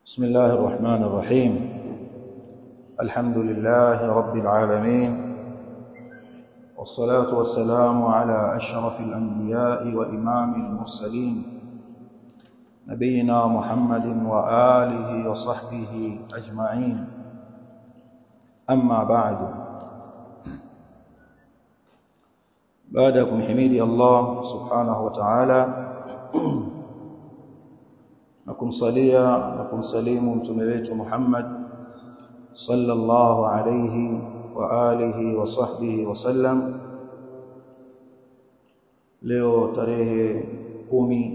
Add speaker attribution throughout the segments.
Speaker 1: بسم الله الرحمن الرحيم الحمد لله رب العالمين والصلاة والسلام على أشرف الأنبياء وإمام المرسلين نبينا محمد وآله وصحبه أجمعين أما بعد بعدكم حميدي الله سبحانه وتعالى na kumsalia na kumsalimu mtume wetu Muhammad sallallahu alayhi wa alihi wa sahbihi wasallam leo tarehe kumi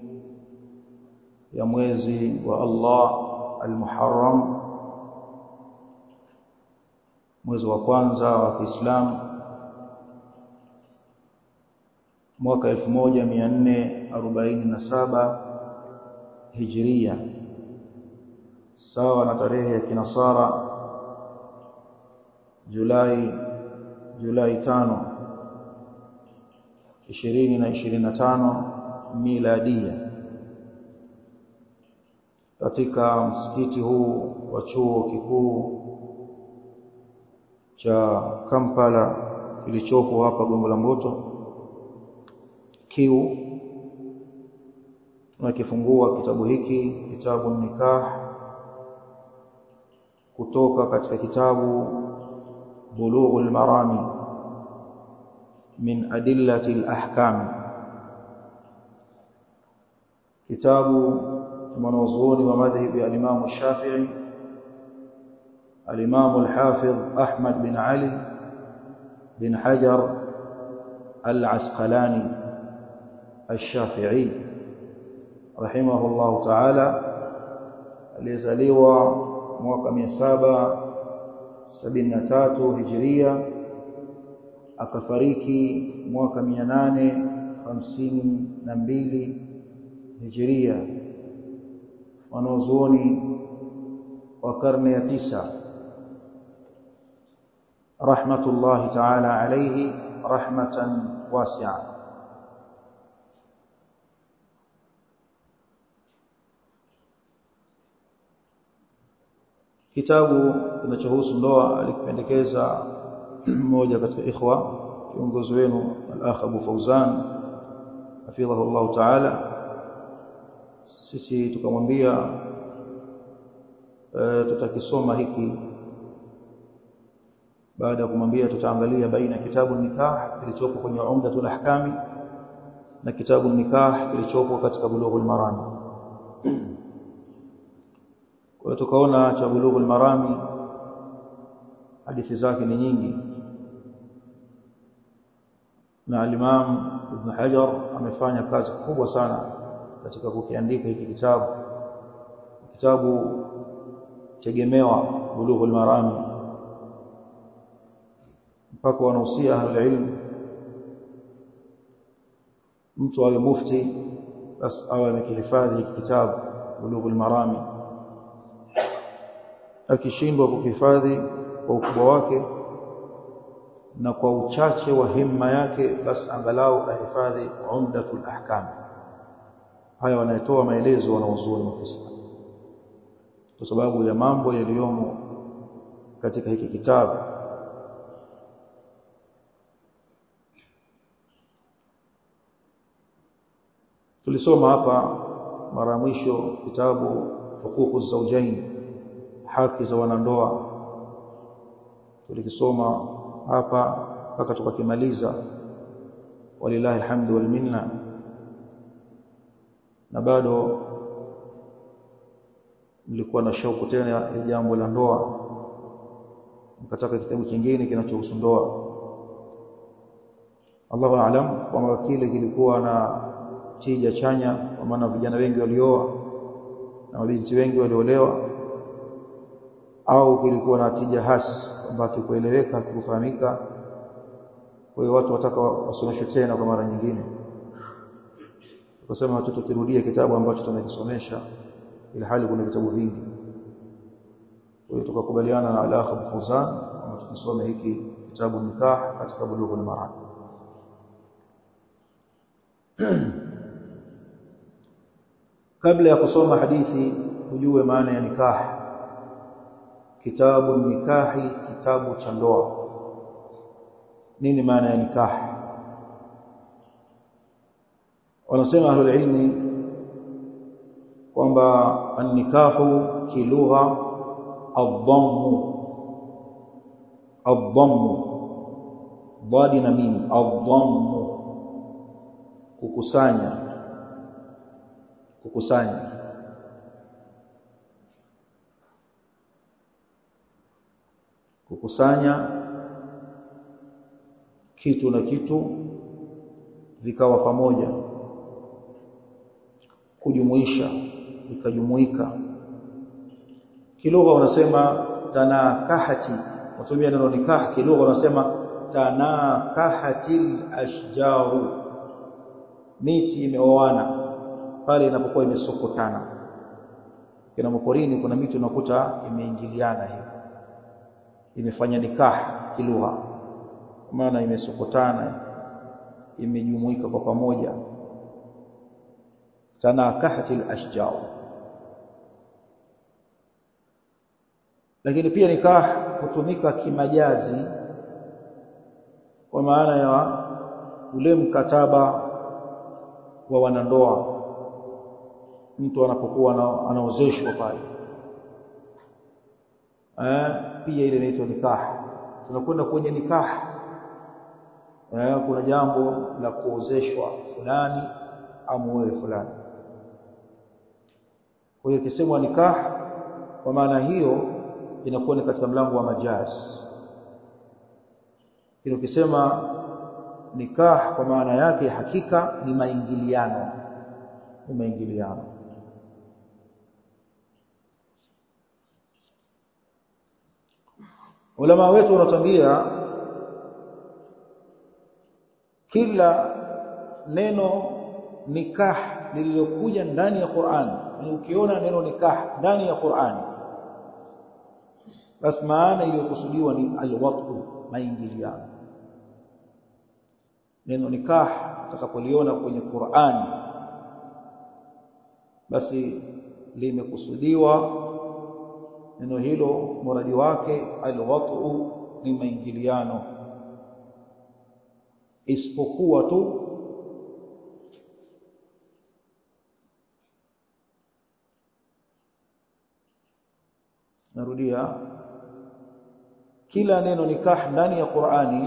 Speaker 1: ya mwezi wa Allah al-Muharram mwezi wa kwanza wa Kiislamu mwaka 1447 hijria sawa na tarehe ya kinasara Julai Julai tano ishirini na ishirini na tano miladia katika msikiti huu wa chuo kikuu cha Kampala kilichopo hapa Gongo la Mboto kiu tunakifungua kitabu hiki kitabu nikah kutoka katika kitabu bulughul marami min adillati al-ahkam kitabu mwanazuoni wa madhhabi ya Imam Shafi'i al-Imam al-Hafidh Ahmad bin Ali bin Hajar al-Asqalani al-Shafi'i rahimahullahu ta'ala aliyezaliwa mwaka 773 Hijria akafariki mwaka 852 Hijria wanazuoni wa karne ya tisa rahmatullahi ta'ala alayhi rahmatan wasi'a kitabu kinachohusu ndoa alikipendekeza mmoja katika ikhwa kiongozi wenu al-akh Abu Fauzan hafidhahu Allah ta'ala sisi tukamwambia e, tutakisoma hiki baada ya kumwambia tutaangalia baina kitabu nikah kilichopo kwenye umdatul ahkami na kitabu nikah kilichopo katika bulughul marami kwa tukaona cha bulughul marami hadithi zake ni nyingi na al-Imam Ibn Hajar amefanya kazi kubwa sana katika kukiandika hiki kitabu kitabu tegemewa bulughul marami mpaka wanahusia ahlul ilm mtu awe mufti basi awe amekihifadhi hiki kitabu bulughul marami akishindwa kuhifadhi kwa ukubwa wake na kwa uchache wa himma yake basi angalau ahifadhi umdatul ahkam haya wanatoa maelezo wanaozuni wa Kiislamu kwa sababu ya mambo yaliyomo katika hiki kitabu tulisoma hapa mara mwisho kitabu hukuku zawjain haki za wanandoa tulikisoma hapa mpaka tukakimaliza walillahi alhamdu wal minna na bado nilikuwa na shauku tena ya jambo la ndoa nikataka kitabu kingine kinachohusu ndoa Allahu aalam kwamba kile kilikuwa na tija chanya kwa maana vijana wengi walioa na mabinti wengi waliolewa au kilikuwa na tija hasi kwamba kikueleweka kikufahamika kwa hiyo watu wataka wasomeshwe tena kwa mara nyingine tukasema watoto kirudie kitabu ambacho tumekisomesha ili hali kuna vitabu vingi kwa hiyo tukakubaliana na al-akh Abu Fuzan kwamba tukisome hiki kitabu nikah katika bulughul maram kabla ya kusoma hadithi tujue maana ya nikah kitabu nikahi kitabu cha ndoa nini maana ya nikah wanasema ahlul ilmi kwamba an-nikahu kilugha ad-dammu ad-dammu dadi na mim ad-dammu kukusanya kukusanya kukusanya kitu na kitu vikawa pamoja kujumuisha ikajumuika kilugha wanasema tanakahati watumia neno nikah kilugha wanasema tanakahatil ashjaru miti imeoana pale inapokuwa imesokotana kina maporini kuna miti unakuta imeingiliana hivi imefanya nikah kilugha maana imesokotana imejumuika kwa pamoja tanakahatil ashjar lakini pia nikah hutumika kimajazi kwa maana ya ule mkataba wa wanandoa mtu anapokuwa anaozeshwa pale eh pia ile inaitwa nikah tunakwenda kwenye nikah eh kuna jambo la kuozeshwa fulani au wewe fulani kwa hiyo kisemwa nikah kwa maana hiyo inakuwa ni katika mlango wa majaz kile ukisema nikah kwa maana yake hakika ni maingiliano ni maingiliano ulama wetu wanatambia kila neno nikah lililokuja ndani ya Qur'an ukiona neno nikah ndani ya Qur'an basi maana iliyokusudiwa ni alwatu maingiliano neno nikah utakapoliona kwenye Qur'an basi limekusudiwa neno hilo muradi wake alwatu ni maingiliano isipokuwa tu narudia kila neno nikah ndani ya Qur'ani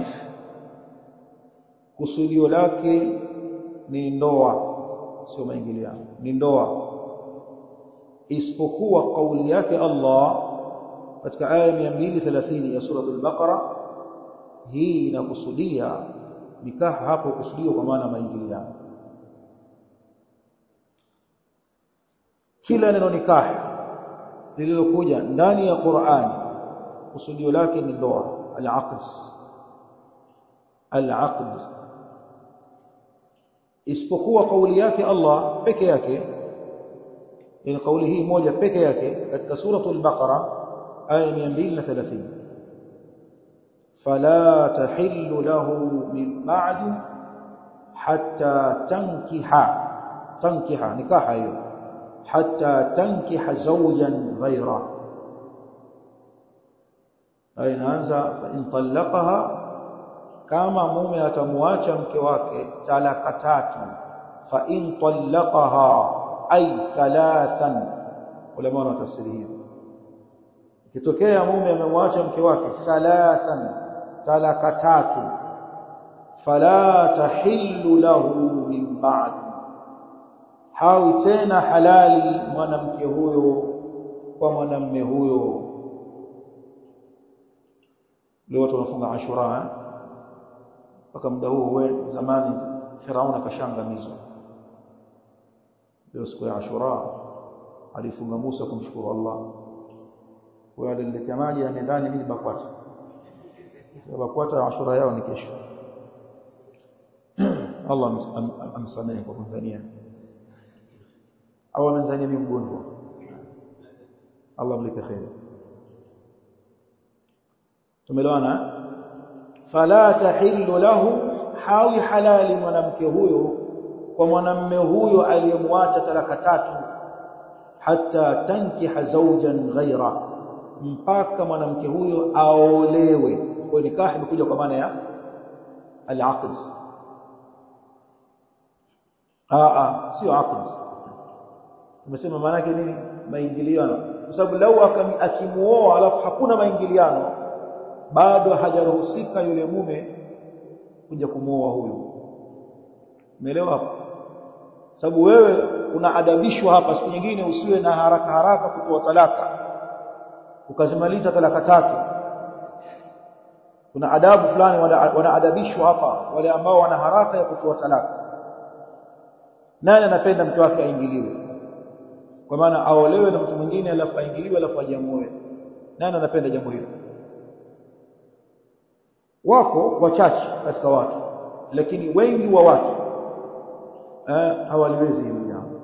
Speaker 1: kusudio lake ni ndoa sio maingiliano ni ndoa isipokuwa kauli yake Allah katika aya 230 ya sura al-Baqara hii inakusudia nikah hapo kusudio kwa maana maingiliano kila neno nikah lililokuja ndani ya Qur'an kusudio lake ni ndoa al-aqd al-aqd isipokuwa kauli yake Allah peke yake ina kauli hii moja peke yake katika suratul baqara aya 230 fala tahillu lahu min ba'du hatta tankiha tankiha nikaha hiyo hatta tankiha zawjan ghayra aya inaanza fa in talaqaha kama mume atamwacha mke wake talaka tatu fa in talaqaha ay thalathan ulama wana tafsiri hiyo ikitokea mume amemwacha mke wake thalathan talaka tatu fala tahillu lahu min ba'd hawi tena halali mwanamke huyo kwa mwanamme huyo leo tunafunga ashura mpaka muda huo zamani Firauna kashangamizwa leo siku ya Ashura alifunga Musa kumshukuru Allah kwa aliniletea maji na ndani mimi bakwata bakwata Ashura yao ni kesho Allah amsamehe kwa kumdhania au amdhania mimi mgonjwa Allah mlipe kheri tumeelewana fala tahillu lahu hawi halali mwanamke huyo kwa mwanamme huyo aliyemwacha talaka tatu hatta tankiha zawjan ghaira mpaka mwanamke huyo aolewe kwa nikah imekuja kwa maana ya al-aqd a sio aqd tumesema maana yake nini maingiliano kwa sababu lau akimuoa alafu hakuna maingiliano bado hajaruhusika yule mume kuja kumuoa huyu umeelewa hapo sababu wewe unaadabishwa hapa siku nyingine usiwe na haraka haraka kutoa talaka ukazimaliza talaka tatu kuna adabu fulani wanaadabishwa hapa wale ambao wana haraka ya kutoa talaka nani anapenda mke wake aingiliwe kwa maana aolewe na mtu mwingine alafu aingiliwe alafu ajamuoe nani anapenda jambo hilo wako wachache katika watu lakini wengi wa watu eh, hawaliwezi hilo jambo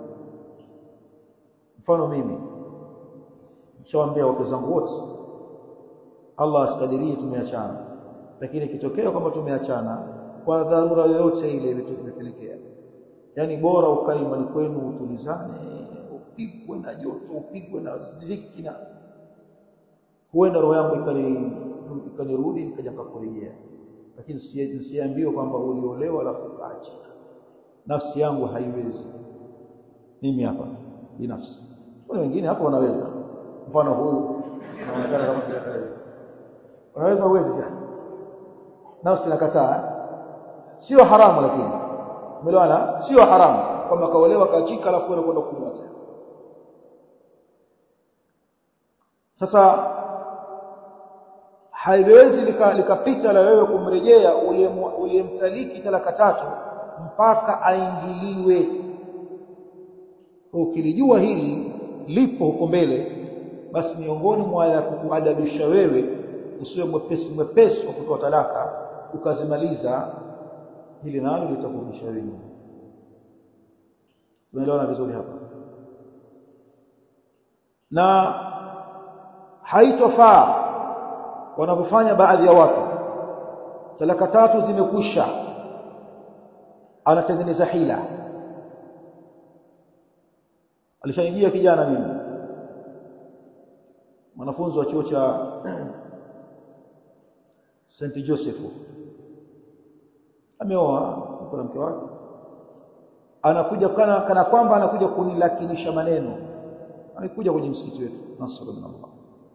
Speaker 1: mfano mimi nishawaambia wake zangu wote Allah asikadirie tumeachana lakini ikitokea kwamba tumeachana kwa dharura yoyote ile imepelekea yani bora ukae mali kwenu utulizane upigwe na joto upigwe na dhiki na huenda roho yangu ikanirudi nikaja kukurejea lakini siambiwe kwamba uliolewa alafu ukaacha nafsi yangu haiwezi mimi hapa binafsi kuna wengine hapa wanaweza mfano huyu anaonekana kama vile ataweza unaweza uwezi jana nafsi nakataa sio haramu lakini umeelewana sio haramu kwamba kaolewa kaachika alafu wewe kwenda kununua tena sasa haiwezi likapita lika la wewe kumrejea uliyemtaliki talaka tatu mpaka aingiliwe ukilijua hili lipo huko mbele basi miongoni mwa ya kukuadabisha wewe usiwe mwepesi mwepesi wa kutoa talaka ukazimaliza hili nalo litakurudisha wewe tunaelewana vizuri hapa na haitofaa wanavyofanya baadhi ya watu talaka tatu zimekwisha anatengeneza hila alishanijia kijana mimi mwanafunzi wa chuo cha St Joseph ameoa kwa mke wake anakuja kana, kana kwamba anakuja kunilakinisha maneno amekuja kwenye msikiti wetu nasallallahu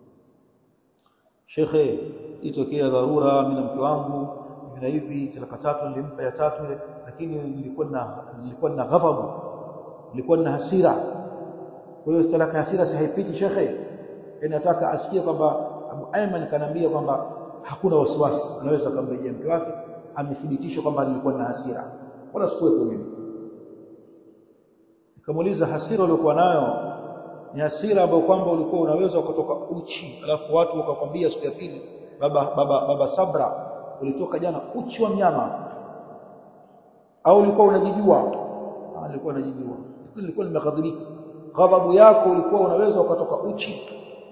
Speaker 1: Shekhe itokea dharura mimi na mke wangu hivi na hivi talaka tatu nilimpa ya tatu ile lakini nilikuwa na nilikuwa na ghadhabu nilikuwa na hasira kwa hiyo talaka hasira si haipiti shekhe nataka asikie kwamba Abu Ayman kanambia kwamba hakuna wasiwasi anaweza kumrejea mke wake amethibitisha kwamba nilikuwa na hasira wala sikuwepo mimi nikamuuliza hasira uliokuwa nayo ni hasira ambayo kwamba ulikuwa unaweza kutoka uchi alafu watu wakakwambia siku ya pili baba baba baba Sabra ulitoka jana uchi wa mnyama au ulikuwa unajijua ah nilikuwa najijua nilikuwa nimeghadhibika ghadhabu yako ulikuwa unaweza ukatoka uchi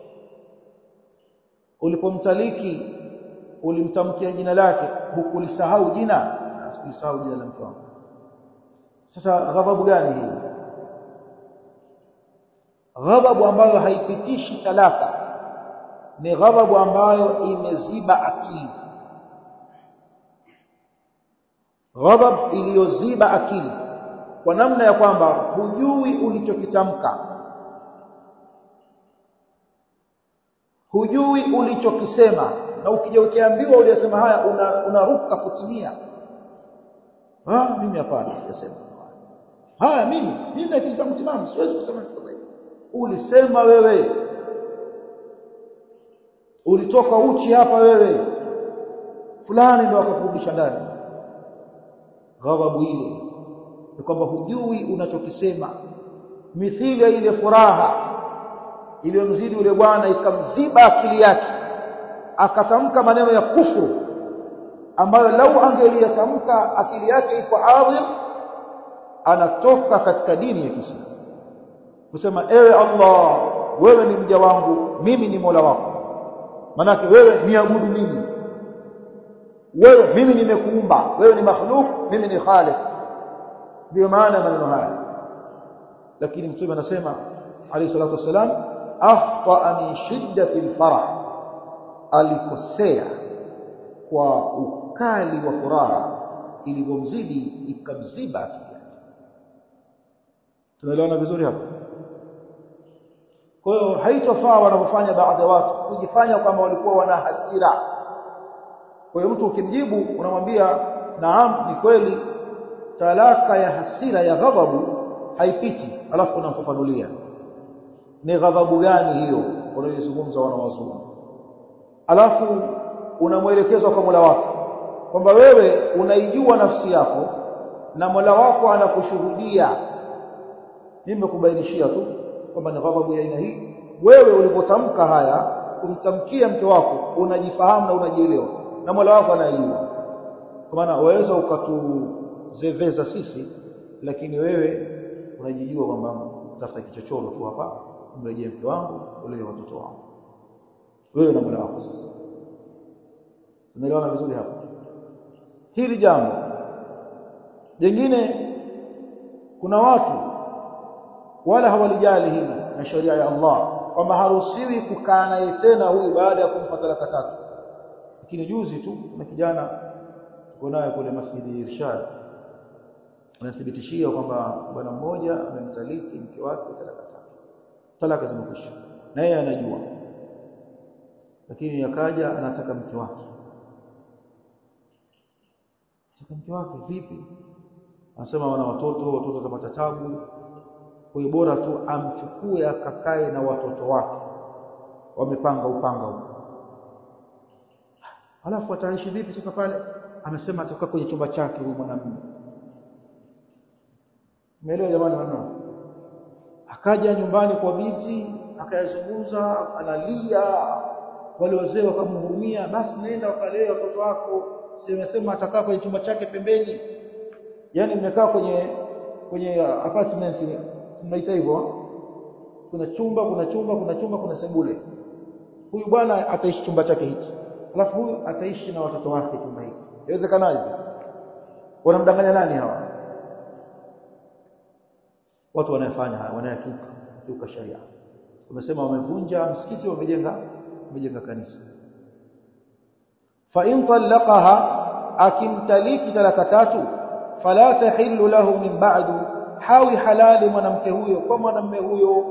Speaker 1: ulipomtaliki ulimtamkia jina lake hukulisahau jina sikulisahau jina la mke wangu sasa ghadhabu gani hii ghadhabu ambayo haipitishi talaka ni ghadhabu ambayo imeziba akili ghadhab iliyoziba akili kwa namna ya kwamba hujui ulichokitamka hujui ulichokisema na ukija ukiambiwa uliyosema haya unaruka una futimia ah mimi hapana sijasema haya mimi mimi akili zangu timamu siwezi kusema kitu hivyo ulisema wewe ulitoka uchi hapa wewe fulani ndio akakurudisha ndani ghadhabu ile ni kwamba hujui unachokisema mithili ya ile furaha iliyomzidi yule bwana ikamziba akili yake akatamka maneno ya kufuru ambayo lau angeliyatamka akili yake iko adhim anatoka katika dini ya Kiislamu kusema ewe Allah wewe ni mja wangu mimi ni Mola wako manake wewe niabudu mimi wewe mimi nimekuumba wewe ni makhluk mimi ni khaliq ndio maana maneno haya lakini mtume anasema alayhi salatu wasalam akhta min shiddati alfarah alikosea kwa ukali wa furaha ilivyomzidi ikamziba akili tunaelewana vizuri hapa kwa hiyo haitofaa wanavyofanya baadhi ya watu kujifanya kwamba walikuwa wana hasira kwa hiyo mtu ukimjibu unamwambia naam ni kweli talaka ya hasira ya ghadhabu haipiti alafu unamfafanulia ni ghadhabu gani hiyo unayozungumza wanawazungu alafu unamwelekezwa kwa Mola wako kwamba wewe unaijua nafsi yako na Mola wako anakushuhudia mimi nimekubainishia tu kwamba ni ghadhabu ya aina hii wewe ulipotamka haya kumtamkia mke wako unajifahamu na unajielewa na Mola wako anayejua kwa maana waweza ukatuzeveza sisi lakini wewe unajijua kwamba tafuta kichochoro tu hapa mrejee mke wangu ule watoto wangu wewe na Mola wako sasa tunaelewana vizuri hapa hili jambo jingine kuna watu wala hawalijali hili na sheria ya Allah kwamba haruhusiwi kukaa naye tena huyu baada ya kumpa talaka tatu lakini juzi tu na kijana tuko naye kule masjidi Irshad anathibitishia kwamba bwana mmoja amemtaliki mke wake talaka tatu talaka zimekwisha na yeye anajua lakini akaja anataka mke wake anataka mke wake vipi anasema wana watoto watoto watapata tabu kwa hiyo bora tu amchukue akakae na watoto wake wamepanga upanga huko alafu ataishi vipi sasa pale amesema atakaa kwenye chumba chake huyu mwanamume umeelewa jamani maneno akaja nyumbani kwa binti akayazungumza analia wale wazee wakamhurumia basi nenda wakalee watoto wako simesema atakaa kwenye chumba chake pembeni yani mmekaa kwenye kwenye apartment mnaita hivyo kuna chumba kuna chumba kuna chumba kuna sebule huyu bwana ataishi chumba chake hiki alafu huyu ataishi na watoto wake chumba hiki inawezekanaje wanamdanganya nani hawa watu wanayofanya haya wanayakiuka kiuka sharia umesema wamevunja msikiti wamejenga wamejenga kanisa fa in talaqaha akimtaliki talaka tatu fala tahillu lahu min ba'du hawi halali mwanamke huyo kwa mwanamume huyo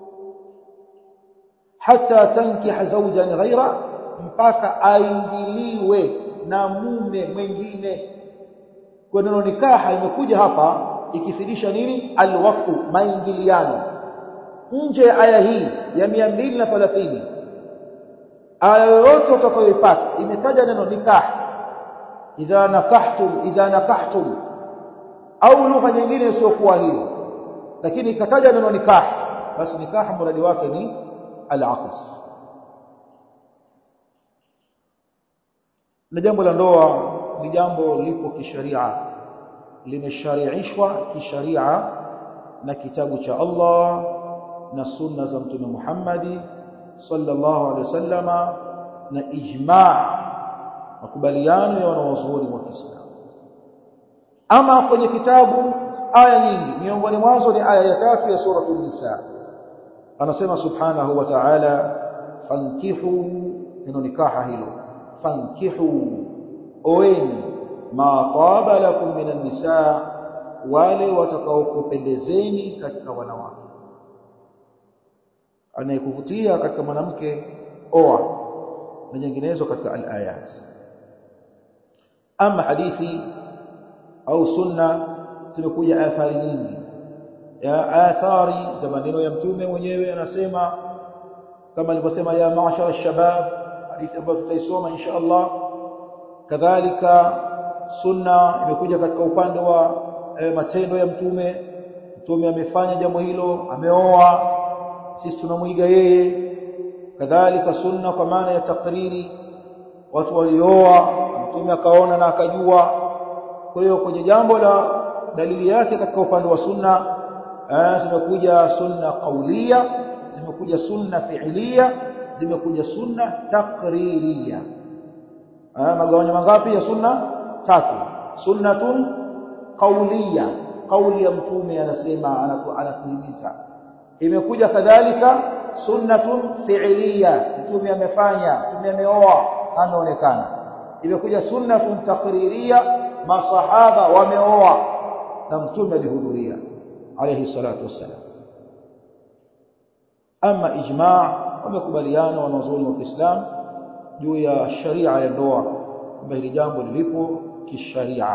Speaker 1: hata tankiha zawjan ghaira mpaka aingiliwe na mume mwingine kwa neno nikaha imekuja hapa ikifidisha nini alwaqtu maingiliano nje ya aya hii ya 230 aya yoyote utakayoipata imetaja neno nikah idha nakahtum idha nakahtum au lugha nyingine isiyokuwa hiyo lakini ikataja neno nikah basi nikah mradi wake ni al-aqd na jambo la ndoa ni jambo lipo kisharia limeshariishwa kisharia na kitabu cha Allah na sunna za mtume Muhammad sallallahu alaihi wasallama na ijma' makubaliano ya wanawazuoni wa Kiislamu ama kwenye kitabu aya nyingi miongoni mwazo ni aya ya tatu ya sura an-nisa anasema subhanahu wa ta'ala fankihu neno nikaha hilo fankihu oeni ma taba lakum minan nisa wale watakaokupendezeni katika wanawake anayekuvutia katika mwanamke oa na nyinginezo katika al-ayat ama hadithi au sunna zimekuja athari nyingi ya athari za maneno ya mtume mwenyewe anasema kama alivyosema ya maashara shabab hadithi ambayo tutaisoma insha Allah kadhalika sunna imekuja katika upande wa e, matendo ya mtume mtume amefanya jambo hilo ameoa sisi tunamwiga yeye kadhalika sunna kwa maana ya takriri watu walioa mtume akaona na akajua kwa hiyo kwenye jambo la dalili yake katika upande wa sunna zimekuja sunna qaulia zimekuja sunna fi'liya zimekuja sunna takririya magawanyo mangapi ya sunna tatu sunnatun qauliya kauli ya mtume anasema anatuhimiza imekuja kadhalika sunnatun fi'liya mtume amefanya mtume ameoa ameonekana imekuja sunnatun taqririya masahaba wameoa na mtume alihudhuria alayhi salatu wassalam ama ijma' wamekubaliana wanazuoni wa Kiislamu juu ya sharia ya ndoa kwamba hili jambo lilipo kisharia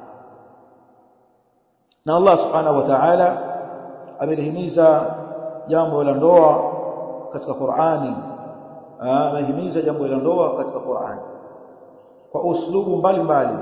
Speaker 1: na Allah subhanahu wa ta'ala amelihimiza jambo la ndoa katika Qur'ani amehimiza jambo la ndoa katika Qur'ani kwa uslubu mbalimbali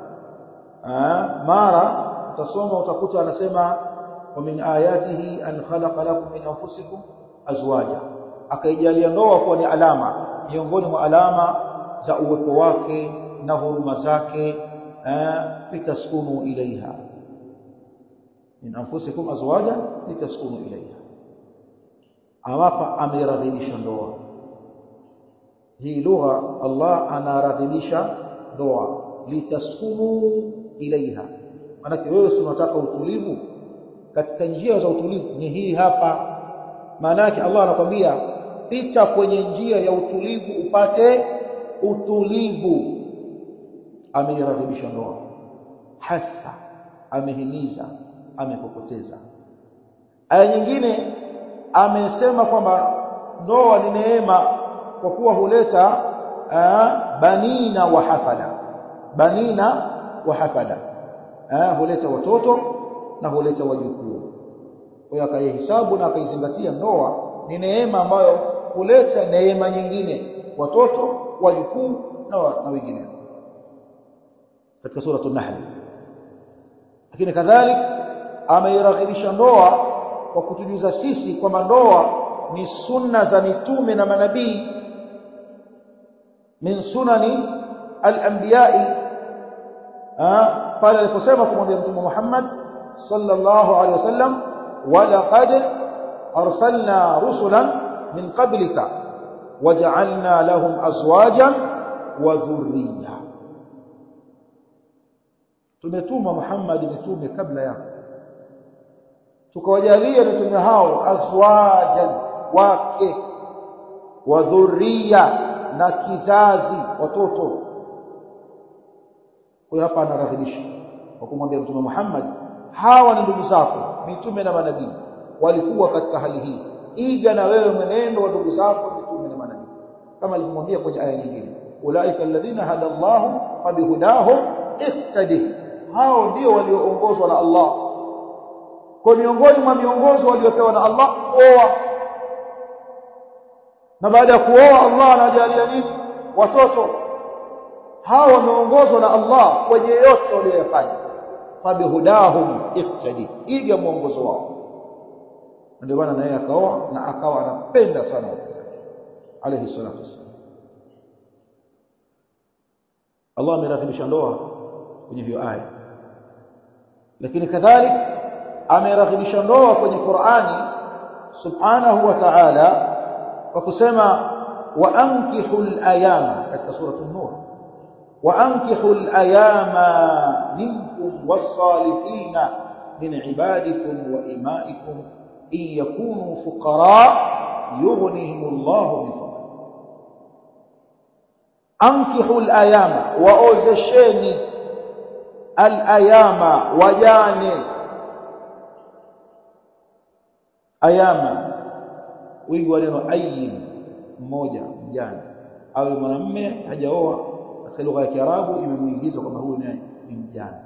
Speaker 1: mara utasoma utakuta anasema wa min ayatihi an khalaqa lakum min anfusikum azwaja akaijalia ndoa kuwa ni alama miongoni mwa alama za uwepo wake na huruma zake litaskunu ilaiha min anfusikum azwaja litaskunu ilaiha amapa ameradhibisha ndoa hii lugha Allah anaradhibisha ndoa litaskunu ilaiha maana wewe si unataka utulivu katika njia za utulivu ni hii hapa maana yake Allah anakwambia pita kwenye njia ya utulivu upate utulivu ameiradhibisha ndoa hatha amehimiza amekokoteza aya nyingine amesema kwamba ndoa ni neema kwa kuwa huleta aa, banina wa hafada banina wa hafada aa, huleta watoto na huleta wajukuu kwa hiyo akaihesabu na akaizingatia ndoa ni neema ambayo huleta neema nyingine watoto wajukuu na, na wengineo katika suratul nahl lakini kadhalika ameiraghibisha ndoa kwa kutujuza sisi kwamba ndoa ni sunna za mitume na manabii min sunani al-anbiya'i pale aliposema kumwambia mtume Muhammad sallallahu alaihi wasallam walaqad arsalna rusulan min qablika waja'alna lahum azwajan wa dhurriyya tumetuma Muhammad mitume kabla yako tukawajalia mitume hao azwajan wake wa dhurriya na kizazi watoto kwa hapa anaradhibisha kwa kumwambia mtume Muhammad hawa ni ndugu zako mitume na manabii walikuwa katika hali hii iga na wewe mwenendo wa ndugu zako mitume na manabii kama alivyomwambia kwenye aya nyingine ulaika alladhina hada Allahu fabihudahum iqtadi hao ndio walioongozwa na Allah kwa miongoni mwa miongozo waliopewa na Allah kuoa na baada ya kuoa Allah anajalia nini watoto hao wameongozwa na Allah kwenye yote waliyofanya fabihudahum iqtadi iga mwongozo wao ndio maana naye akaoa na akawa anapenda sana wake zake alayhi salatu wasallam Allah ameratibisha ndoa kwenye hiyo aya lakini kadhalika ameraghibisha ndoa kwenye Qur'ani subhanahu wa ta'ala kwa kusema wa ankihul ayama katika suratul nur wa ankihul ayama minkum was-salihina min ibadikum wa imaikum in yakunu fuqara yughnihimullahu min fadli ankihul ayama waozesheni al-ayama wajane ayama wingi wa neno ayyin mmoja mjane awe mwanamume hajaoa katika lugha ya Kiarabu imemuingiza kwamba huyu ni mjane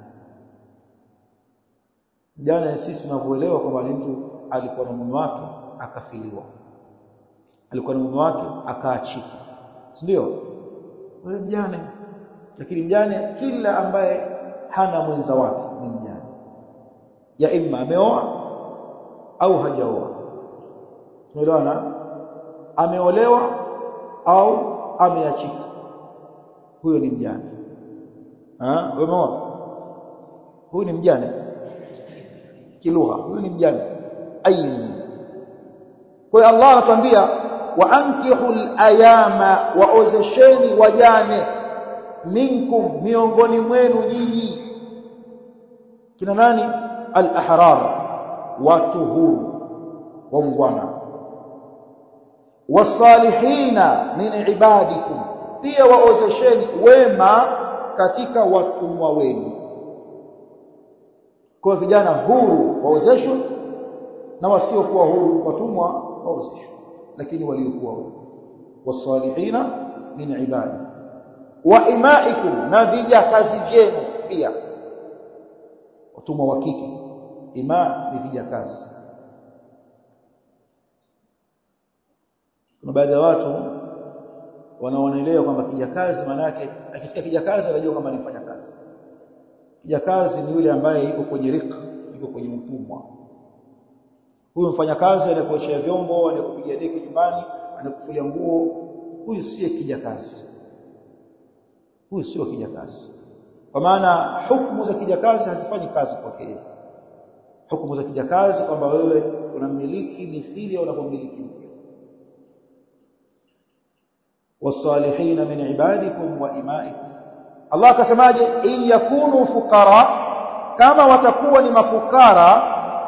Speaker 1: mjane sisi tunavyoelewa kwamba ni mtu alikuwa na mume wake akafiliwa alikuwa na mume wake akaachika si ndio wewe mjane lakini mjane kila ambaye hana mwenza wake ni mjane ya imma ameoa au hajaoa tumeelewana ameolewa au ameachika huyo ni mjane ah umeona huyu ni mjane kilugha huyu ni mjane ayin kwa hiyo Allah anatuambia wa ankihul ayama waozesheni wajane minkum miongoni mwenu nyinyi kina nani al-ahrar watu huru waungwana wasalihina min ibadikum pia waozesheni wema katika watumwa wenu kwa vijana huru waozeshwe na wasiokuwa huru watumwa waozeshwe lakini waliokuwa huru wasalihina min ibadi wa imaikum na vijakazi vyenu pia watumwa wa kike ima ni vijakazi kuna baadhi ya watu wanaoelewa kwamba kijakazi maana yake akisikia kijakazi anajua kwamba ni mfanyakazi kijakazi ni yule ambaye yuko kwenye rika yuko kwenye utumwa huyu mfanyakazi anakuoshea vyombo anakupiga deki nyumbani anakufulia nguo huyu siye kijakazi huyu sio kijakazi kwa maana hukumu za kijakazi hazifanyi kazi kwake yeye hukumu za kijakazi kwamba wewe unamiliki mithili au unapomiliki mke wasalihina min ibadikum wa imaikum Allah akasemaje in yakunu fuqara kama watakuwa ni mafukara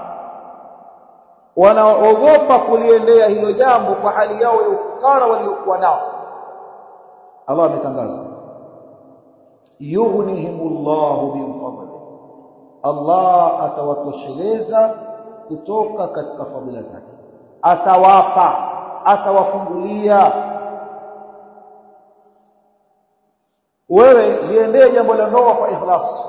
Speaker 1: wanaogopa kuliendea hilo jambo kwa hali yao ya ufukara waliokuwa nao Allah ametangaza yughnihimullahu min fadli Allah atawatosheleza kutoka katika fadhila zake atawapa atawafungulia wewe liendee jambo la ndoa kwa ikhlas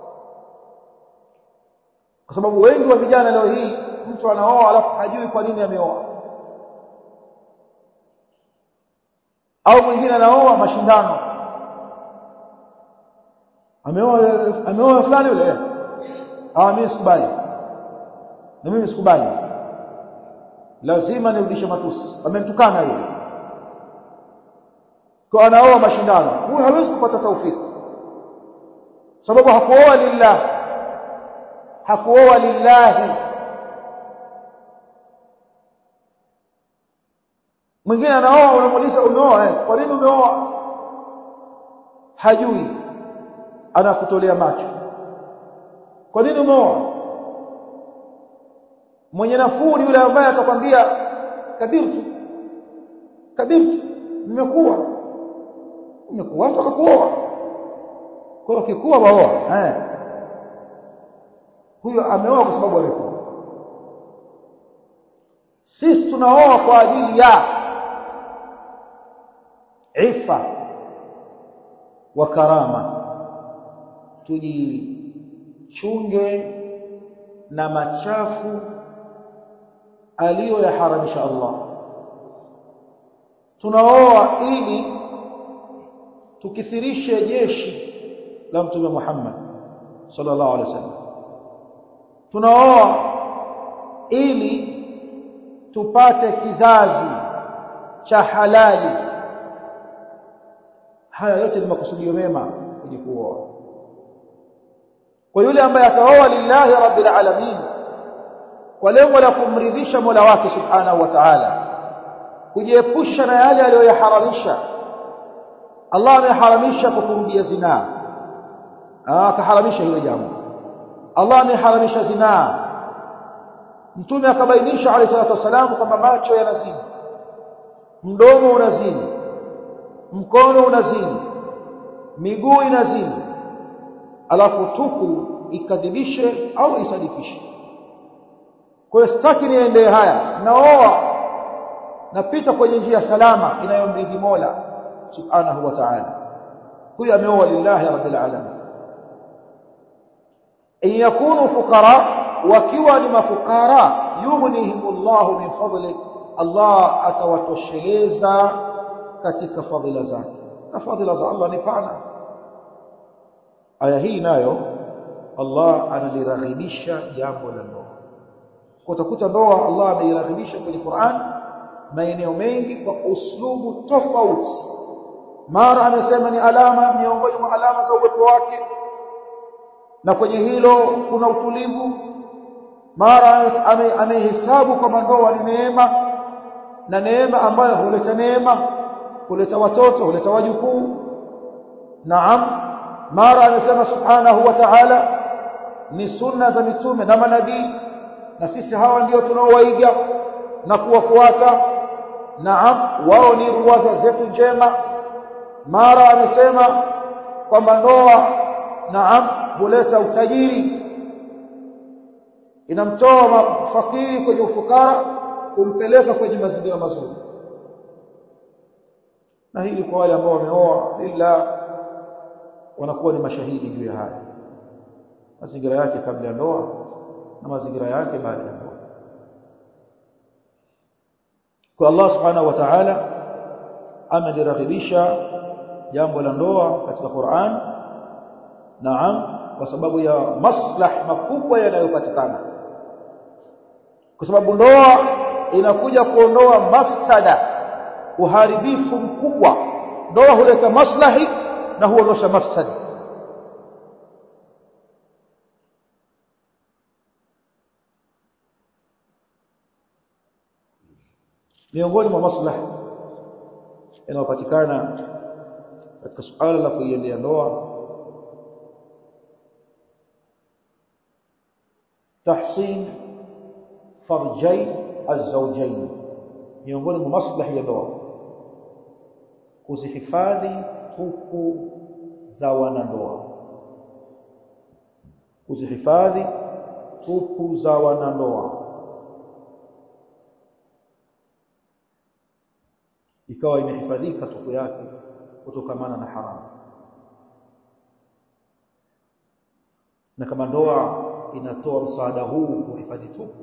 Speaker 1: kwa sababu wengi wa vijana leo hii mtu anaoa alafu hajui kwa nini ameoa au mwingine anaoa mashindano ameoa ameoa fulani yule ah mimi sikubali na mimi sikubali lazima nirudishe matusi amenitukana yule kwa anaoa mashindano huyu hawezi kupata taufiki sababu hakuoa lillah hakuoa lillahi mwingine anaoa unamuuliza umeoa eh kwa nini umeoa hajui anakutolea macho kwa nini umeoa mwenye nafuu ni yule ambaye atakwambia kabirtu kabirtu nimekuwa nimekuwa nataka kuoa kwa hiyo kikuwa waoa eh huyo ameoa kwa sababu amekuwa sisi tunaoa kwa ajili ya ifa wa karama tujichunge na machafu aliyoyaharamisha Allah tunaoa ili tukithirishe jeshi la mtume Muhammad sallallahu alaihi wasallam tunaoa ili tupate kizazi cha halali haya yote ni makusudio mema kwenye kuoa kwa yule ambaye ataoa lillahi rabbil alamin kwa lengo la kumridhisha Mola wake subhanahu wa ta'ala kujiepusha na yale aliyoyaharamisha Allah ameharamisha kukurudia zinaa akaharamisha hilo jambo Allah ameharamisha zinaa mtume akabainisha alayhi salatu wasalam kwamba macho yanazini mdomo unazini mkono unazini miguu inazini alafu tupu ikadhibishe au isadikishe kwa hiyo sitaki niendee haya naoa napita kwenye njia salama inayomridhi Mola subhanahu wa ta'ala huyo ameoa lillahi rabbil alamin in yakunu fuqara wakiwa ni mafukara yughnihimullahu min fadli Allah atawatosheleza katika fadhila zake na fadhila za Allah ni pana aya hii nayo Allah analiraghibisha jambo la ndoa kwa utakuta ndoa Allah ameiraghibisha kwenye Qur'an maeneo mengi kwa uslubu tofauti mara amesema ni alama miongoni mwa alama za uwepo wake na kwenye hilo kuna utulivu mara amehesabu kwamba ndoa ni neema na neema ambayo huleta neema huleta watoto huleta wajukuu naam mara amesema subhanahu wa ta'ala ni sunna za mitume na manabii na sisi hawa ndio tunaowaiga na kuwafuata naam wao ni ruwaza zetu njema mara amesema kwamba ndoa naam huleta utajiri inamtoa fakiri kwenye ufukara kumpeleka kwenye mazingira mazuri na hili kwa wale ambao wameoa lillah wanakuwa ni mashahidi juu ya haya mazingira yake kabla ya ndoa na mazingira yake baada ya ndoa kwa Allah subhanahu wa ta'ala ameliraghibisha jambo la ndoa katika Qur'an naam kwa sababu ya maslah makubwa yanayopatikana kwa sababu ndoa inakuja kuondoa mafsada uharibifu mkubwa ndoa huleta maslahi na huondosha mafsada miongoni mwa maslahi yanayopatikana katika suala la kuiendea ndoa tahsin farjai azawjain miongoni mwa maslahi ya ndoa kuzihifadhi tupu za wanandoa kuzihifadhi tupu za wanandoa ikawa imehifadhika tupu yake kutokamana na haramu na kama ndoa inatoa msaada huu kuhifadhi tupu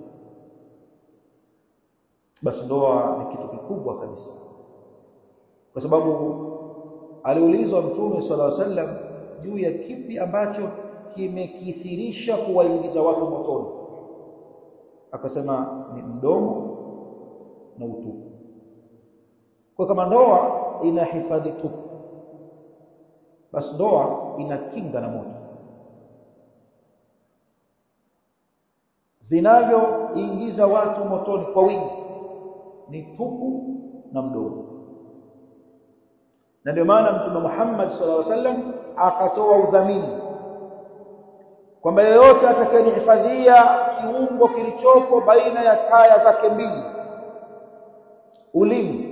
Speaker 1: basi ndoa ni kitu kikubwa kabisa kwa sababu aliulizwa mtume sala sallam juu ya kipi ambacho kimekithirisha kuwaingiza watu motoni akasema ni mdomo na utupu kwa kama ndoa inahifadhi tupu basi ndoa inakinga na moto vinavyoingiza watu motoni kwa wingi ni tupu na mdomo na ndio maana mtume Muhammad sallallahu alaihi wasallam akatoa udhamini kwamba yeyote atakayenihifadhia kiungo kilichopo baina ya taya zake mbili ulimi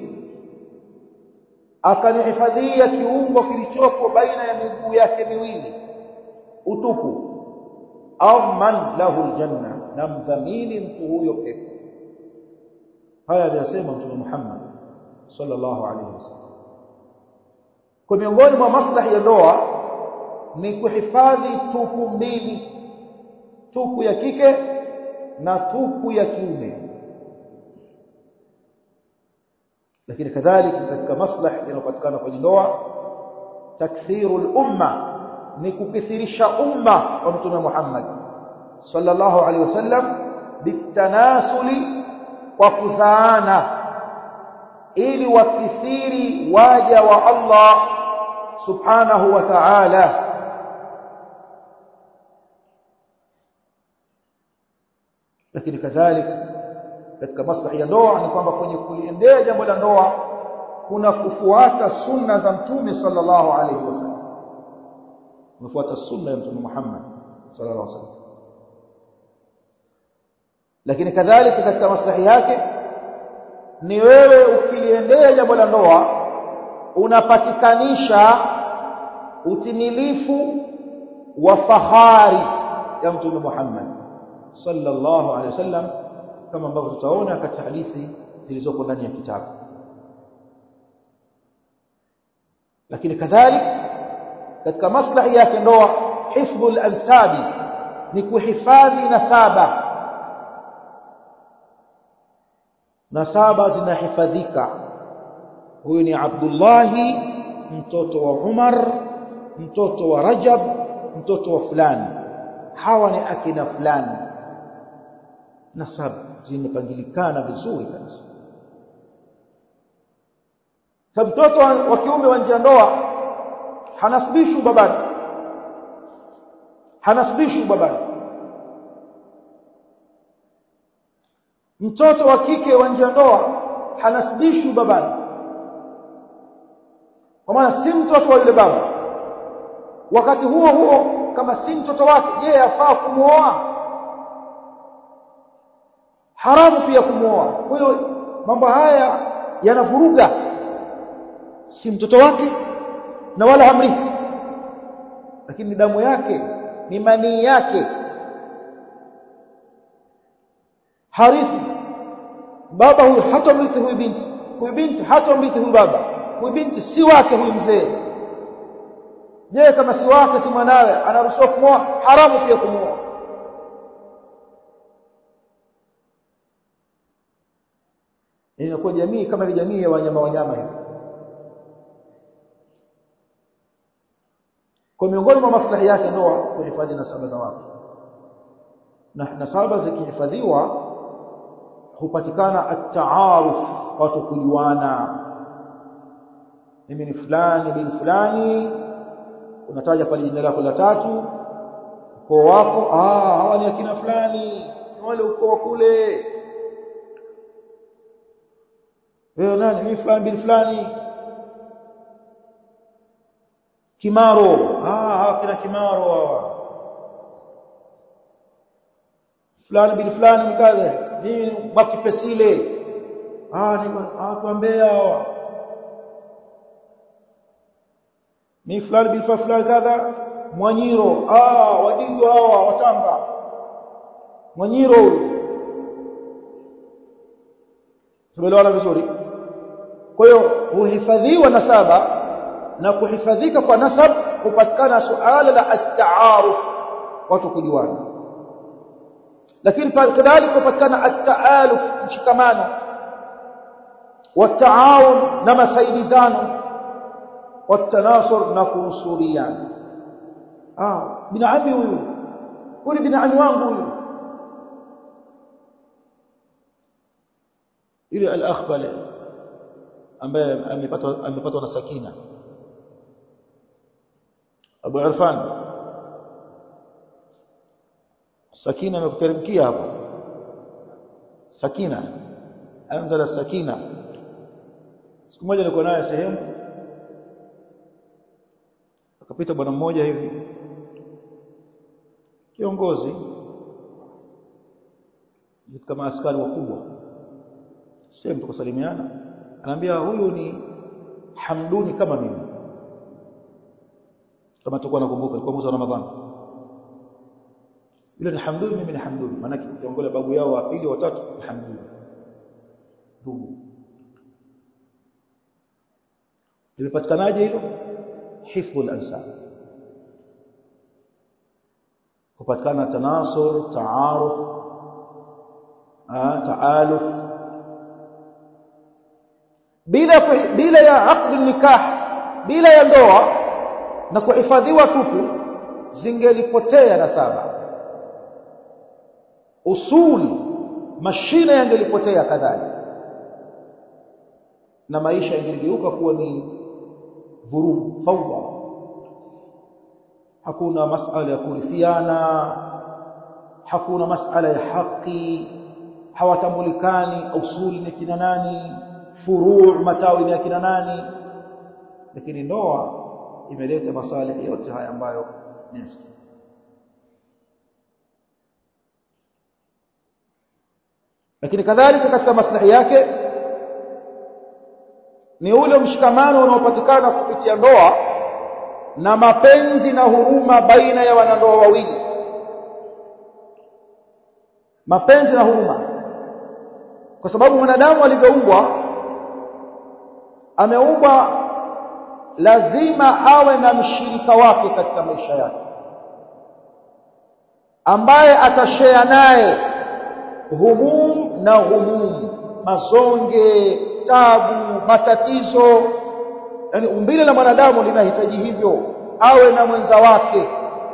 Speaker 1: akanihifadhia kiungo kilichopo baina ya miguu yake miwili utupu au man lahu aljanna na mdhamini mtu huyo pepo haya aliyasema mtume Muhammad sallallahu alaihi wasallam kwa miongoni mwa maslahi ya ndoa ni kuhifadhi tupu mbili tupu ya kike na tupu ya kiume lakini kadhalika katika maslahi yanayopatikana kwenye ndoa takthirul umma ni kukithirisha umma wa mtume Muhammad sallallahu alaihi wasallam bitanasuli kwa kuzaana ili wakithiri waja wa Allah subhanahu wa ta'ala lakini kadhalika katika maslahi ya ndoa ni kwamba kwenye kuliendea jambo la ndoa kuna kufuata sunna za mtume sallallahu alaihi wasallam kufuata sunna ya mtume Muhammad sallallahu alaihi wasallam lakini kadhalika katika maslahi yake ni wewe ukiliendea jambo la ndoa unapatikanisha utimilifu wa fahari ya mtume Muhammad sallallahu alaihi wasallam kama ambavyo tutaona katika hadithi zilizoko ndani ya kitabu lakini kadhalika katika maslahi yake ndoa hifdhul ansabi ni kuhifadhi nasaba nasaba zinahifadhika huyu ni Abdullahi mtoto wa Umar mtoto wa Rajab mtoto wa fulani hawa ni akina fulani nasaba zimepangilikana vizuri kabisa sababu mtoto wa kiume wa nje ya ndoa hanasibishwi babani hanasibishwi babani mtoto wa kike wa nje ya ndoa hanasibishwi babani kwa maana si mtoto wa yule baba wakati huo huo kama si mtoto wake je afaa kumuoa haramu pia kumwoa kwa hiyo mambo haya yanavuruga si mtoto wake na wala hamrithi lakini ni damu yake ni manii yake harithi baba huyu hatamrithi huyu binti huyu binti hatamrithi huyu baba huyu binti si wake huyu mzee je kama si wake si mwanawe anaruhusiwa kumwoa haramu pia kumwoa inakuwa jamii kama ile jamii ya wanyama wanyama hivi kwa miongoni mwa maslahi yake ndoa kuhifadhi nasaba za watu na nasaba zikihifadhiwa hupatikana at-taaruf watu kujuana mimi ni fulani bin fulani unataja pale jina lako la tatu ukoo wako ah hawa ni akina fulani ni wale ukoo kule wewe nani mimi fulani bin fulani kimaro ah kina kimaro hawa fulani bin fulani mkadha mimi mwakipesile ah ni watu ambea hawa ni fulani bin fulani kadha mwanyiro ah wadigo hawa watanga mwanyiro tumeelewana vizuri kwa hiyo huhifadhiwa nasaba na kuhifadhika kwa nasab hupatikana suala la at-taaruf watu kujuana lakini kadhalika hupatikana at-taaluf mshikamano wataawun na masaidizano watanasur na kunsuriana ah bin ami huyu huyu bin ami wangu huyu ile al-akh pale ambaye amepatwa amepatwa na sakina Abu Irfan Sakina amekuteremkia hapo Sakina anzala Sakina siku moja nilikuwa naye sehemu akapita bwana mmoja hivi kiongozi kama askari wakubwa sehemu tukasalimiana anaambia huyu ni Hamduni kama mimi kama tutakuwa nakumbuka ilikuwa mwezi wa Ramadhani ile ni Hamduni mimi ni Hamduni maana kiongozi babu yao wa pili wa tatu ni Hamduni ndugu limepatikanaje hilo hifdhul ansab kupatikana tanasur taaruf taaluf bila bila ya aqd nikah bila ya ndoa na kuhifadhiwa tupu zingelipotea nasaba usul mashine yangelipotea kadhalika na maisha yangeligeuka kuwa ni vurugu fawda hakuna masala ya kurithiana hakuna masala ya haki hawatambulikani usuli ni kina nani furu' matawi ni kina nani lakini ndoa imeleta masalih yote haya ambayo nesi lakini kadhalika katika maslahi yake ni ule mshikamano unaopatikana kupitia ndoa na mapenzi na huruma baina ya wanandoa wawili mapenzi na huruma kwa sababu mwanadamu alivyoumbwa ameumbwa lazima awe na mshirika wake katika maisha yake ambaye atashare naye humum na humum mazonge tabu matatizo yani umbile la mwanadamu linahitaji hivyo awe na mwenza wake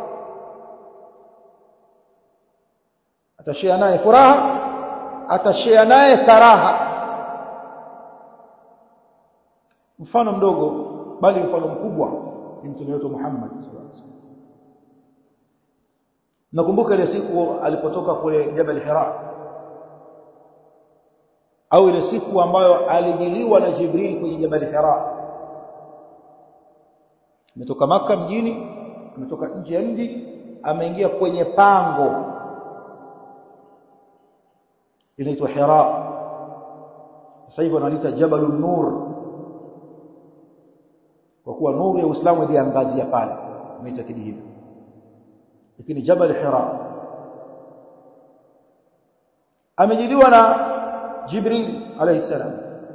Speaker 1: atashare naye furaha atashare naye karaha mfano mdogo bali mfano mkubwa ni mtume wetu Muhammad sallallahu alaihi wasallam nakumbuka ile siku alipotoka kule Jabal Hira au ile siku ambayo alijiliwa na Jibril kwenye Jabal Hira ametoka maka mjini ametoka nje ya mji ameingia kwenye pango linaitwa Hira sasa hivi wanaliita Jabalun Nur kwa kuwa nuru ya Uislamu iliangazia pale umeitakidi hivyo lakini Jabal Hira amejiliwa na Jibril alayhi salam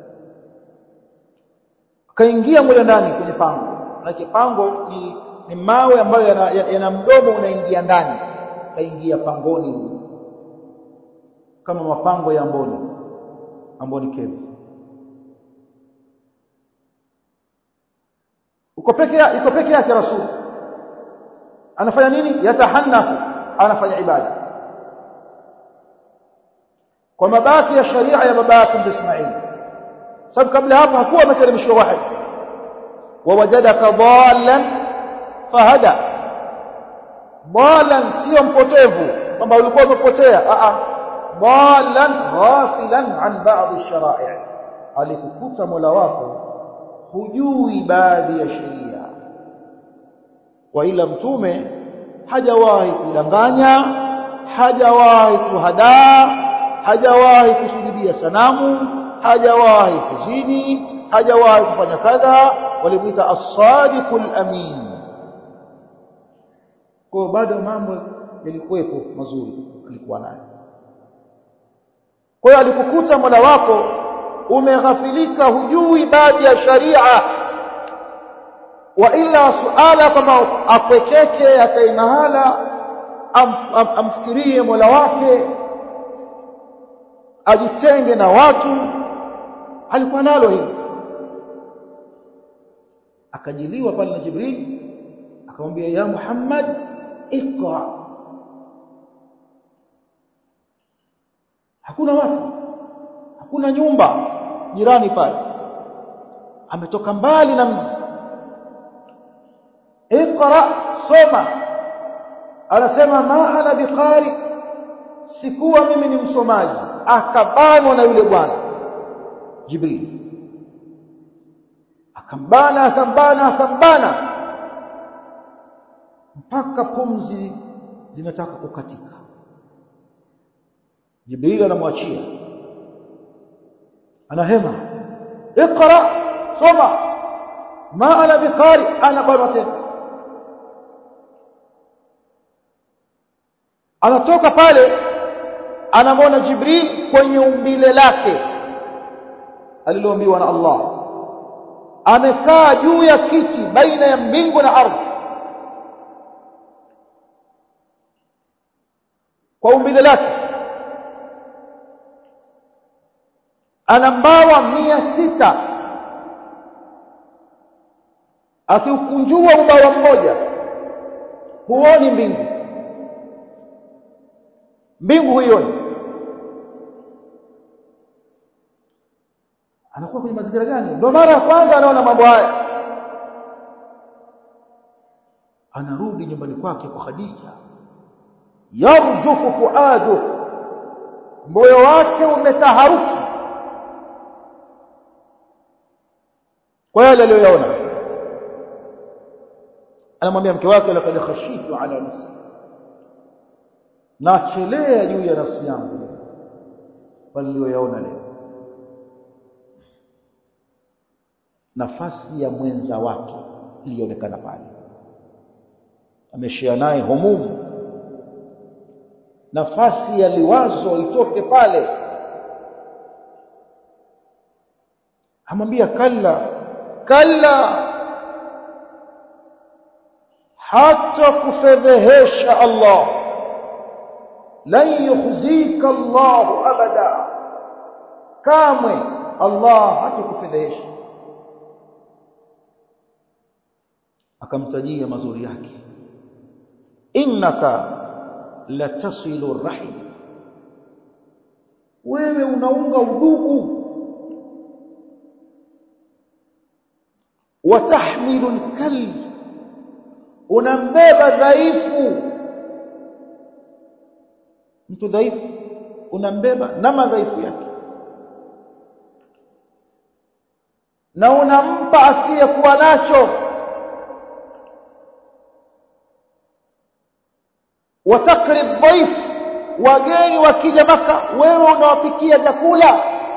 Speaker 1: akaingia mule ndani kwenye pango na pango ni, ni mawe ambayo yana, yana mdomo unaingia ndani kaingia pangoni kama mapango ya Amboni Amboni Cave uko peke yake iko peke yake rasul anafanya nini yatahannafu anafanya ibada kwa mabaki ya sharia ya baba yake Ismail sababu kabla hapo hakuwa ameteremshwa wahi wawajadaka dhallan fahada dhallan sio mpotevu kwamba ulikuwa umepotea a a dhallan ghafilan an ba'd ash-shara'i alikukuta mola wako hujui baadhi ya sheria wa ila mtume hajawahi kudanganya hajawahi kuhadaa hajawahi kusujudia sanamu hajawahi kuzini hajawahi kufanya kadha walimuita as-sadiqul amin kwa bado mambo yalikuwepo mazuri alikuwa nayo kwa hiyo alikukuta mola wako umeghafilika hujui baadhi ya sharia wa illa suala kwamba apwekeke akae mahala am, am, amfikirie mola wake ajitenge na watu alikuwa nalo hili akajiliwa pale na Jibril akamwambia ya Muhammad iqra hakuna watu hakuna nyumba jirani pale ametoka mbali na mji iqra soma anasema ma ana biqari sikuwa mimi ni msomaji akabanwa na yule bwana Jibril akambana akambana akambana mpaka pumzi zinataka kukatika Jibril anamwachia anahema iqra soma ma ana biqari ana bwana tena anatoka pale anamwona Jibril kwenye umbile lake aliloambiwa na Allah amekaa juu ya kiti baina ya mbingu na ardhi kwa umbile lake ana mbawa mia sita akiukunjua ubawa mmoja huoni mbingu mbingu huioni anakuwa kwenye mazingira gani ndio mara ya kwanza anaona mambo haya anarudi nyumbani kwake kwa Khadija yarjufu fuadu moyo wake umetaharuki kwa yale aliyoyaona anamwambia mke wake laqad khashitu ala nafsi nachelea juu ya nafsi yangu waliyoyaona leo nafasi ya mwenza wake ilionekana pale ameshia naye humumu nafasi ya liwazo itoke pale amwambia kalla kalla hata kufedhehesha Allah lan yukhzika Allah abada kamwe Allah hatakufedhehesha akamtajia mazuri yake innaka latasilu rahim wewe unaunga udugu watahmilu lkal unambeba dhaifu mtu dhaifu unambeba na madhaifu yake na unampa asiyekuwa nacho وتقري الضيف wageni wakija maka wewe unawapikia vyakula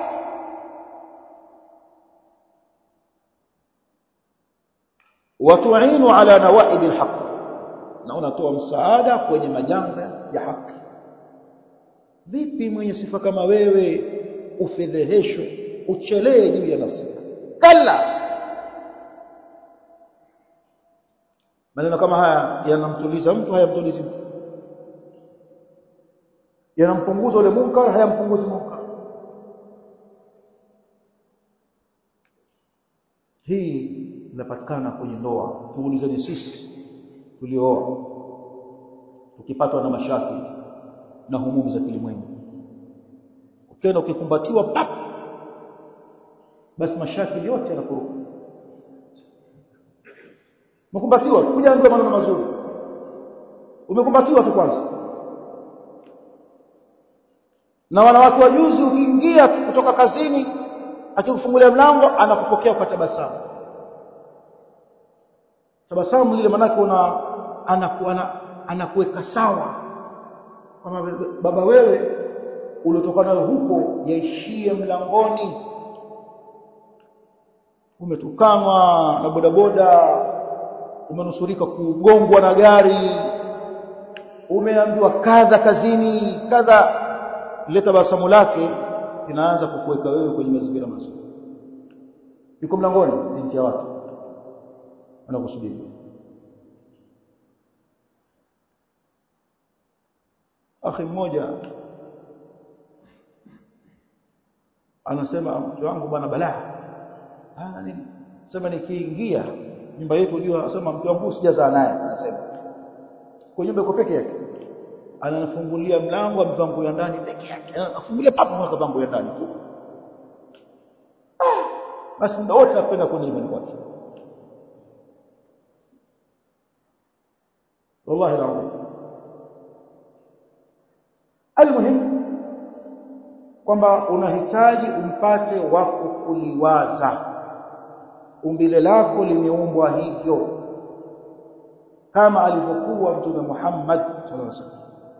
Speaker 1: watuinu ala nawaib alhaq na unatoa msaada kwenye majanga ya haki vipi mwenye sifa kama wewe ufedheheshwe uchelee juu ya nafsi kalla maneno kama haya yanamtuliza mtu hayamtulizi mtu yanampunguza ule munkar hayampunguzi munkar hii inapatikana kwenye ndoa tuulizeni sisi tuliooa tukipatwa na mashaki na humumi za kilimwengu ukienda ukikumbatiwa pap basi mashaki yote yanakuruka umekumbatiwa kujaambiwa maneno mazuri umekumbatiwa tu kwanza na wanawake wa juzi ukiingia kutoka kazini akikufungulia mlango anakupokea kwa tabasamu tabasamu lile manake una anakuwa anakuweka sawa kama baba wewe uliotokana nayo huko yaishie mlangoni umetukanwa na bodaboda umenusurika kugongwa na gari umeambiwa kadha kazini kadha ile tabasamu lake inaanza kukuweka wewe kwenye mazingira mazuri yuko mlangoni binti ya watu anakusubiri akhi mmoja anasema mke wangu bwana balaa ah nini sema nikiingia nyumba yetu unajua anasema mke wangu sijazaa naye anasema kwa nyumba iko peke yake ananifungulia mlango amevaa nguo ya ndani peke yake afungulia papo kwa nguo ya ndani tu basi muda wote apenda kwenye nyumbani kwake wallahi alazim almuhim kwamba unahitaji umpate wako kuliwaza umbile lako limeumbwa hivyo kama alivyokuwa mtume Muhammad sallallahu alaihi wasallam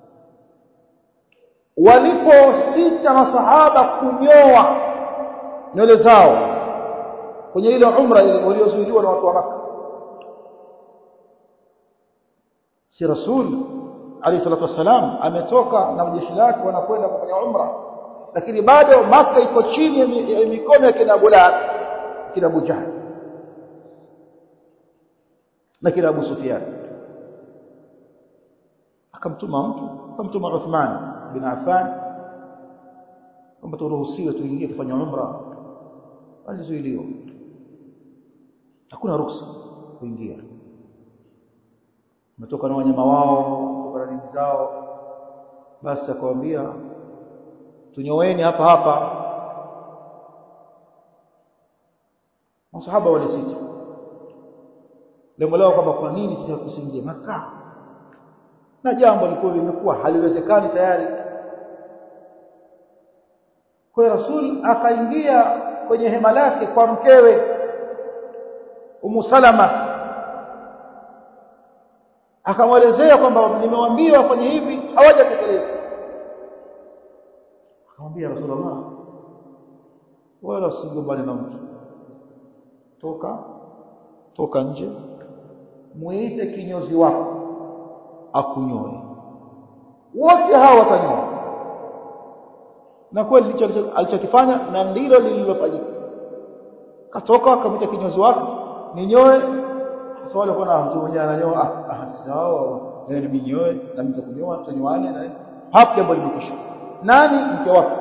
Speaker 1: waliposita masahaba kunyoa nywele zao kwenye ile umra ile waliozuiliwa na watu wa maka si rasul alayhi salatu wasalam ametoka na jeshi lake wanakwenda kufanya umra lakini bado maka iko chini ya mikono ya kina Abu Lahab kina Abu Jahl na kina Abu Sufyan akamtuma mtu akamtuma Uthman bin Affan kwamba turuhusiwe tuingie kufanya umra alizuiliwa hakuna ruksa kuingia umetoka na wanyama wao kutoka na nini zao basi akamwambia tunyoweni hapa hapa masahaba walisita lengo lao kwamba kwa nini sisi tusiingie maka na jambo lilikuwa limekuwa haliwezekani tayari kwa rasul akaingia kwenye hema lake kwa mkewe Umu Salama akamwelezea kwamba nimewaambia wafanye hivi hawajatekeleza akamwambia Rasulullah wala usigombane na mtu toka toka nje muite kinyozi wako akunyoe wote hawa watanyoa na kweli ndicho alichokifanya na ndilo lililofanyika katoka akamwita kinyozi wake ninyoe sasa wale kuna mtu mmoja ananyoa ah, ah sawa leo ni minyoe na mimi nitakunyoa tunywane na hapo jambo limekwisha nani mke wake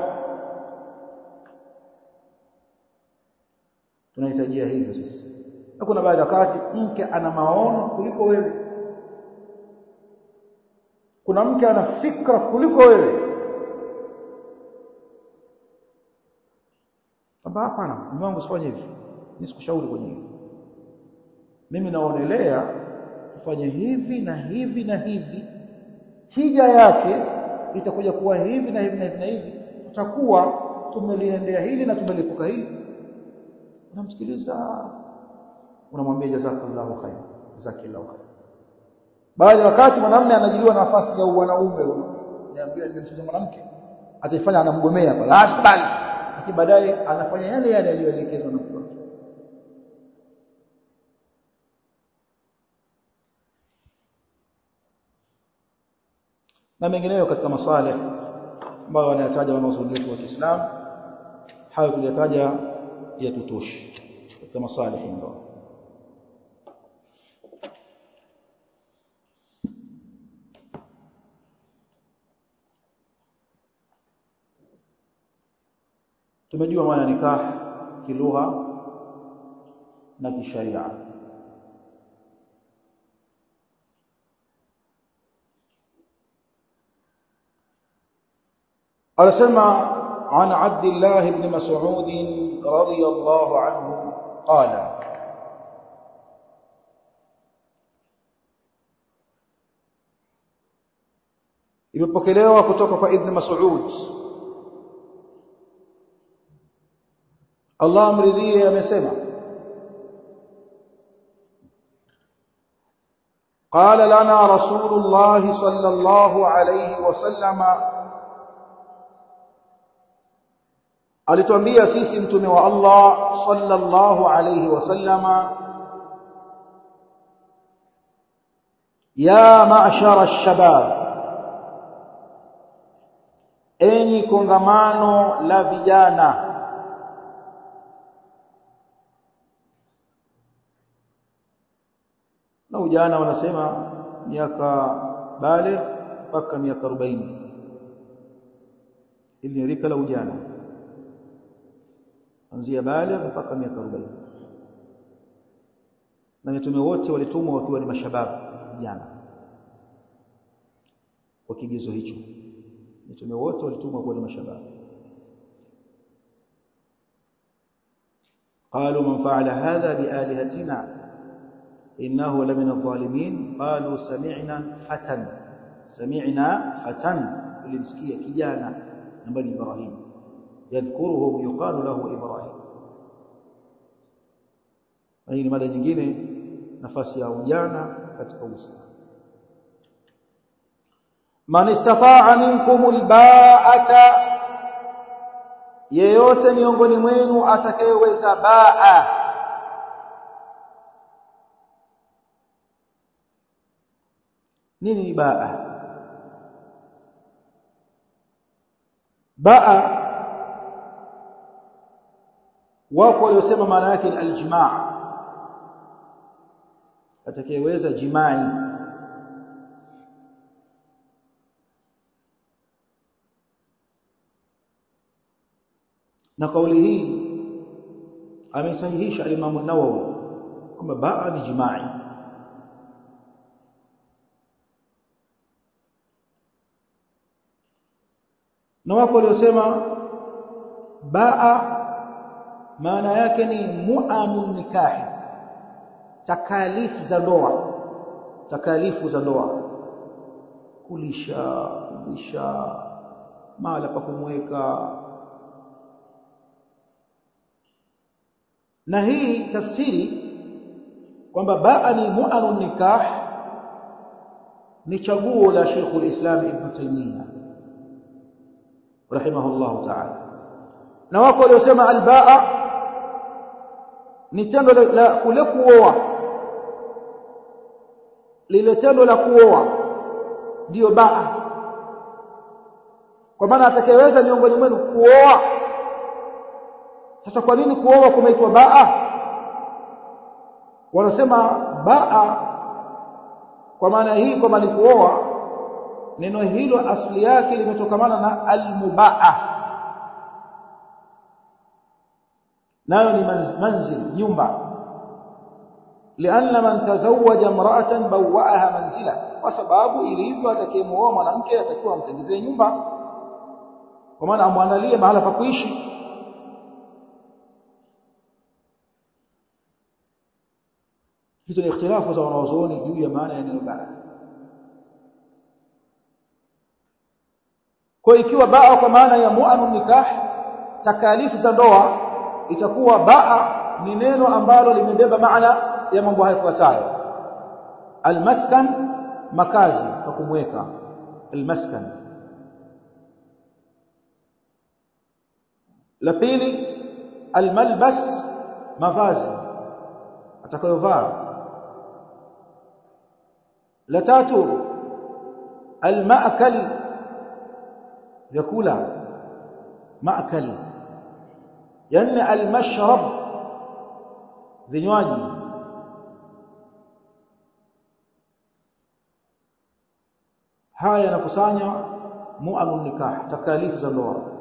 Speaker 1: tunahitajia hivyo sisi na kuna baadhi ya wakati mke ana maono kuliko wewe kuna mke ana fikra kuliko wewe kwamba hapana mume wangu sifanye hivi mimi sikushauri kwenye hili mimi naonelea ufanye hivi na hivi na hivi tija yake itakuja kuwa hivi na hivi na hivi na hivi tutakuwa tumeliendea hili na tumelikuka hili unamsikiliza unamwambia jazakallahu khair jazakallahu khair baadhi ya wakati mwanamume anajiliwa nafasi ya wanaume niambia nimemcheza mwanamke ataifanya anamgomea pale asikubali lakini baadaye anafanya yale yale aliyoelekezwa na mtu wake na mengineyo katika masalih ambayo wanayataja wanazuoni wetu wa Kiislamu hayo kuyataja yatutoshi katika masalih ndoa tumejua maana nikah kilugha na kisharia anasema عن عبد الله بن مسعود رضي الله عنه قال imepokelewa kutoka kwa ibn Mas'ud Allah amridhie amesema قال لنا رسول الله صلى الله عليه وسلم alituambia sisi mtume wa Allah sallallahu alayhi wasallama ya ma'shara ash-shabab enyi kongamano la vijana na ujana wanasema miaka baligh mpaka miaka 40 ili ni rika la ujana kuanzia baligh mpaka miaka 40 na mitume wote walitumwa wakiwa ni mashababu vijana kwa kigezo hicho mitume wote walitumwa kuwa ni mashababu قالوا من فعل هذا بآلهتنا إنه لمن الظالمين قالوا سمعنا فتى سمعنا فتى لمسكية كجانا من بني إبراهيم يذكرهم يقال له إبراهيم hii ni mada nyingine nafasi ya ujana katika Uislamu man istata'a minkum alba'ata yeyote miongoni mwenu atakayeweza baa nini baa baa wako waliosema maana yake ni aljimaa atakayeweza jimai na kauli hii amesahihisha al-Imam an-Nawawi kwamba baa ni jimai na wako waliosema baa maana yake ni mu'amun nikahi takalifu za ndoa takalifu za ndoa kulisha kuvisha mahala pa kumweka na hii tafsiri kwamba baa ni mu'anun nikah ni chaguo la Sheikh al-Islam Ibn Taymiyyah rahimahullah ta'ala na wako waliosema al-baa ni tendo la kule kuoa lile tendo la kuoa ndiyo baa kwa maana atakayeweza miongoni mwenu kuoa sasa kwa nini kuoa kumeitwa baa wanasema baa kwa maana hii kwamba ni kuoa neno hilo asili yake limetokamana na almubaa nayo ni manzil nyumba lianna man tazawwaja imra'atan bawwa'aha manzila kwa sababu ilivyo atakayemuoa mwanamke atakiwa amtengezee nyumba kwa maana amwandalie mahala pa kuishi hizo ni ikhtilafu za wanazuoni juu ya maana ya neno baa kwa ikiwa baa kwa maana ya mu'anun nikah takalifu za ndoa itakuwa baa ni neno ambalo limebeba maana ya mambo haya yafuatayo almaskan makazi kwa kumweka almaskan la pili almalbas mavazi atakayovaa la tatu almaakal vyakula maakal yani almashrab vinywaji haya yanakusanya mu'anun nikah takalifu za ndoa